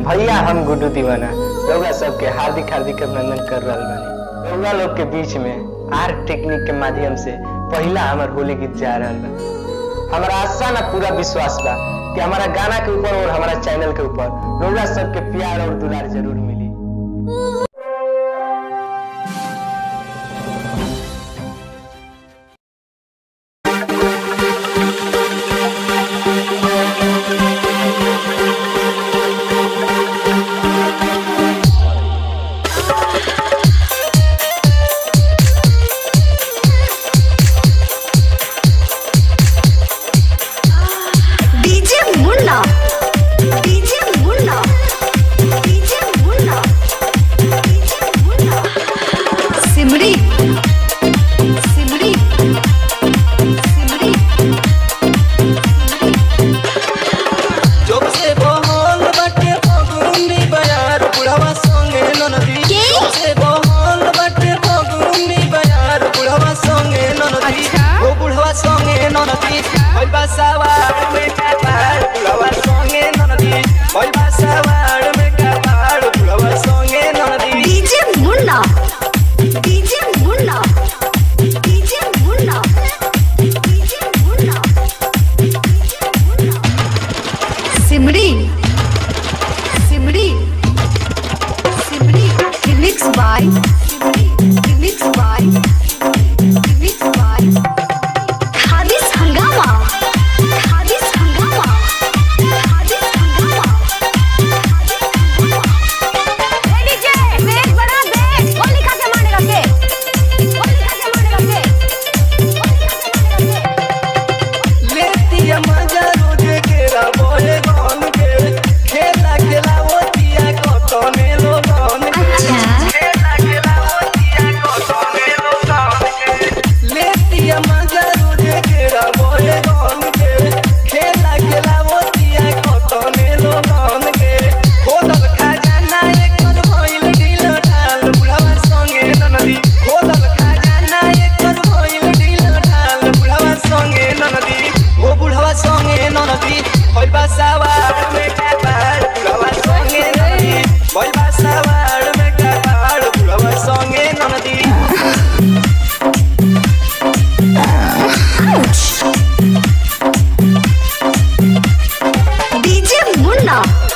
भैया हम गुड्डू दीवाना रउआ सबके हार्दिक हार्दिक अभिनंदन कर रहल बानी रउआ लोग के बीच में आर्ट टेक्निक के माध्यम से पहला हमार होली गीत जा रहल बा हमारा आशा ना पूरा विश्वास बा कि हमारा गाना के ऊपर और हमारा चैनल के ऊपर रउआ सबके प्यार और दुलार जरूर मिली DJ Munna DJ Munna DJ Munna DJ Munna Simri Simri Simri जब से बहल बाटे फगुनी बयार बुढ़वा संगे ननदी के? जब से बहल बाटे फगुनी बयार बुढ़वा संगे ननदी अच्छा। ओ बुढ़वा संगे ननदी ओइ बासावाड़ में काबाड़ बुढ़वा संगे ननदी ओइ बासावाड़ में काबाड़ बुढ़वा संगे ननदी DJ Munna DJ Munna DJ Munna DJ Munna Simri Simri Simri remix by remix by remix by Hadis हंगामा हादिस हंगामा हादिस हंगामा डीजे बेस बना दे होलिका के मानेगा के होलिका के मानेगा के होलिका के मानेगा के लेती मजा रोजे केरा बोले गन के खेला खेला होतिया कतने लोगन के अच्छा खेला खेला होतिया कतने लोगन के लेती मजा रोजे केरा बोले गन के खेला खेला होतिया कतने लोगन के खोदल खजाना एकर भइल ढील ढाल बुढ़वा संगे ननदी खोदल खजाना एकर भइल ढील ढाल बुढ़वा संगे ननदी ओ बुढ़वा संगे ननदी होई बासावाड़ में काबाड़ बुढ़वा संगे ननदी होई बासावाड़ में काबाड़ बुढ़वा संगे ननदी डीजे मुन्ना